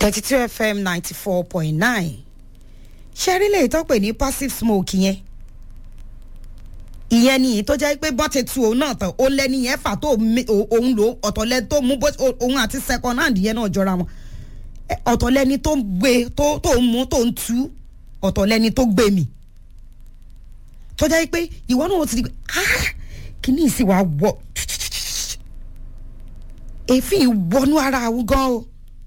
thirty two fm ninety four point nine ṣẹ́rí lè tó pè ní passive smoke yẹn ìyẹn ni tó jẹ́ pé bọ́tẹ̀ tu òun náà tán ó lẹ́ni yẹn fà tó òun lò ọ̀tọ̀lẹ́ tó mú òun àti second hand yẹn náà jọra wọn ọ̀tọ̀lẹ́ni tó ń gbé tó ń mú tó ń tú ọ̀tọ̀lẹ́ni tó gbé mi tó jẹ́ pé ìwọ náà ti di pé kíní ìsìn wa wọ èéfín wọnú ara àwọn gan o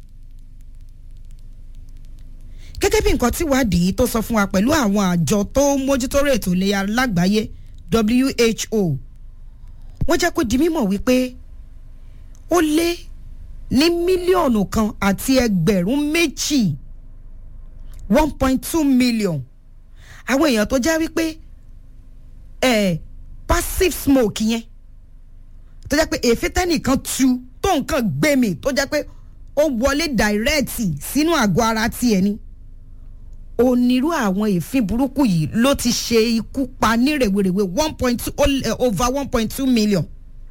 gẹ́gẹ́ bí nǹkan tí wádìí tó sọ fún wa pẹ̀lú àwọn àjọ tó ń mójútó ètò ìlera lágbàáyé who wọ́n jẹ́ kó di mímọ̀ wípé ó lé ní mílíọ̀nù kan àti ẹgbẹ̀rún méjì one point two million àwọn èèyàn tó jẹ́ wípé eh, passive smoke yẹn tó jẹ́ pé èéfín tẹ́nìkan tu tó nǹkan gbé mi tó jẹ́ pé ó wọlé dàírẹ́ẹ̀tì sínú àgọ́ ara tiẹ̀ ni onírú àwọn èéfín burúkú yìí ló ti ṣe ikú pa ní rèwerèwe one point two over one point two million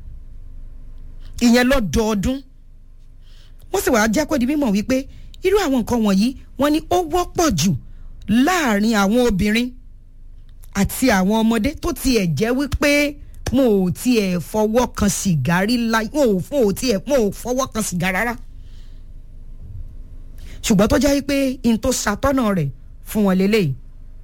ìyẹn lọ́dọọdún wọ́n sì wáá jẹ́ kó di mímọ̀ wípé irú àwọn nǹkan wọ̀nyí wọ́n ní ó wọ́pọ̀ jù láàrin àwọn obìnrin àti àwọn ọmọdé tó tiẹ̀ jẹ́ wípé mo ò tiẹ̀ fọwọ́ kan sìgá rí láì mo ò fún ò tiẹ̀ mo ò fọwọ́ kan sìgá rárá ṣùgbọ́n tó jẹ́ wípé n tó ṣàtọ́nà rẹ̀ fún wọn lélẹ́yìí.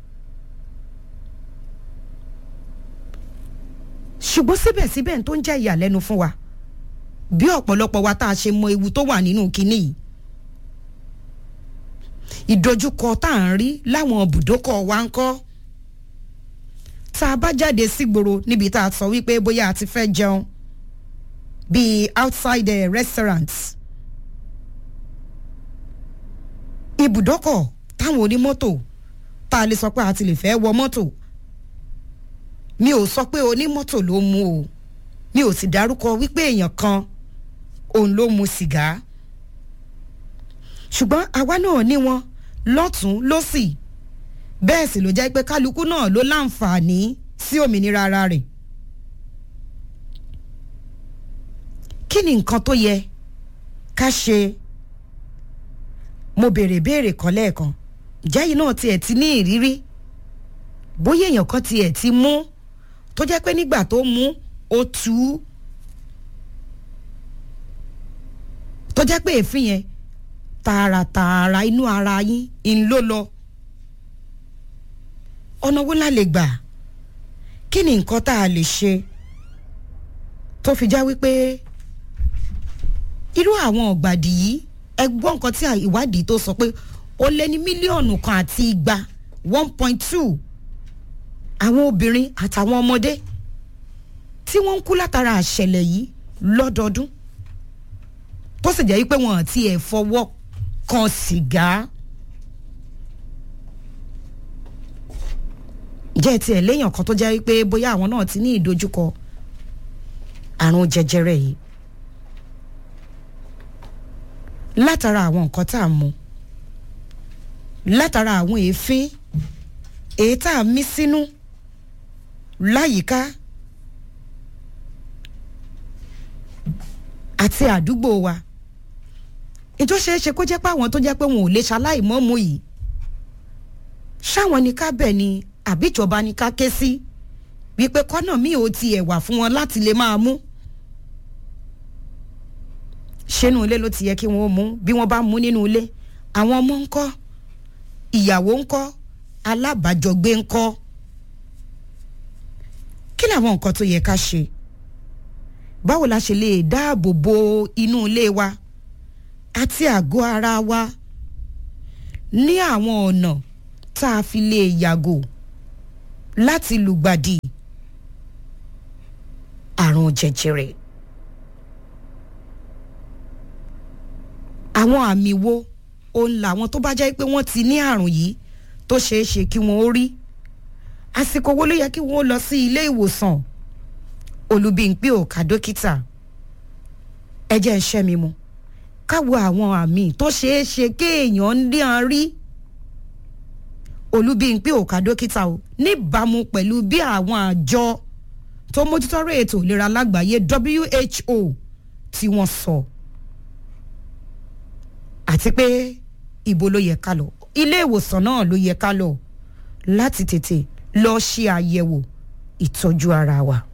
ṣùgbọ́n síbẹ̀síbẹ̀ tó ń jẹ́ ìyàlẹ́nu fún wa bí ọ̀pọ̀lọpọ̀ wa tá a ṣe mọ ewu tó wà nínú kinní yìí ìdojúkọ tá à ń rí láwọn ibùdókọ̀ wa ń kọ́ tá a bá jáde sígboro níbi tá a sọ wípé bóyá a ti fẹ́ jẹun bíi outside uh, restaurants ibùdókọ̀ táwọn onímọ́tò tá a lè sọ pé a ti lè fẹ́ wọ mọ́tò mi ò sọ pé onímọ́tò ló mú o mi ò sì dárúkọ wípé èèyàn kan òun ló mu sìgá ṣùgbọ́n àwa náà ní wọn lọ́tún lọ́sì bẹ́ẹ̀ sì ló jẹ́ pé kálukú náà ló láǹfààní sí òmìnira ara rẹ̀ kí ni nǹkan tó yẹ ká ṣe mo béèrè béèrè kan lẹ́ẹ̀kan jẹ́yìn náà tiẹ̀ ti ní ìrírí bóyá èèyàn kan tiẹ̀ ti mú tó jẹ́ pé nígbà tó mú ó tú tó jẹ́ pé èéfín yẹn tààràtààrà inú ara yín ń ló lọ ọ̀nà wo la lè gbà kí ni nǹkan tá a lè ṣe tó fi já wípé irú àwọn ọ̀gbàdì yìí ẹ gbọ́ nǹkan tí ìwádìí tó sọ pé ó lé ní mílíọ̀nù kan àti igba one point two àwọn obìnrin àtàwọn ọmọdé tí wọ́n ń kú látara àṣẹlẹ̀ yìí lọ́dọọdún tó sì jẹ́ wípé wọn àti ẹ̀ fọwọ́ kan sìgá. jẹ́ tiẹ̀ léèyàn kan tó jẹ́ wípé bóyá àwọn náà ti ní ìdojúkọ àrùn jẹjẹrẹ yìí látara àwọn nǹkan tá a mú látara àwọn èéfín èyí tá a mí sínú láyìíká àti àdúgbò wa ìjọ ṣeé ṣe kó jẹ́ pé àwọn tó jẹ́ pé wọn ò lè ṣaláìmọ́ mu yìí ṣáwọn ni ká bẹ̀ ni àbíjọba ni ká ké sí wípé kọ́nà mi ò tiẹ̀ wà fún wọn láti lè máa mú ṣénú ilé ló ti yẹ kí wọ́n mú bí wọ́n bá mú nínú ilé àwọn ọmọ ń kọ́ ìyàwó ń kọ́ alábàjọgbé ń kọ́ kí làwọn nǹkan tó yẹ ká ṣe báwo la ṣe lè dáàbò bo inú ilé wa àti àgọ́ ara wa ní àwọn ọ̀nà tá a fi lè yàgò láti lùgbàdì àrùn jẹjẹrẹ. àwọn àmì wo òun làwọn tó bá jẹ́ pé wọ́n ti ní àrùn yìí tó ṣeé ṣe kí wọ́n ó rí àsìkò wo ló yẹ kí wọ́n lọ sí ilé ìwòsàn olùbíǹpé òkà dókítà ẹ jẹ́ ń ṣẹ́ mi mu káwo àwọn àmì tó ṣeé ṣe kéèyàn ń dí an rí olùbíǹpé òkà dókítà o níbàámu pẹ̀lú bí àwọn àjọ tó mójútọ́rọ̀ ètò ìlera lágbàáyé WHO tí wọ́n sọ àti pé ibo ló yẹ ká lọ ilé ìwòsàn náà ló yẹ ká lọ láti tètè lọ ṣe àyẹ̀wò ìtọ́jú ara wa.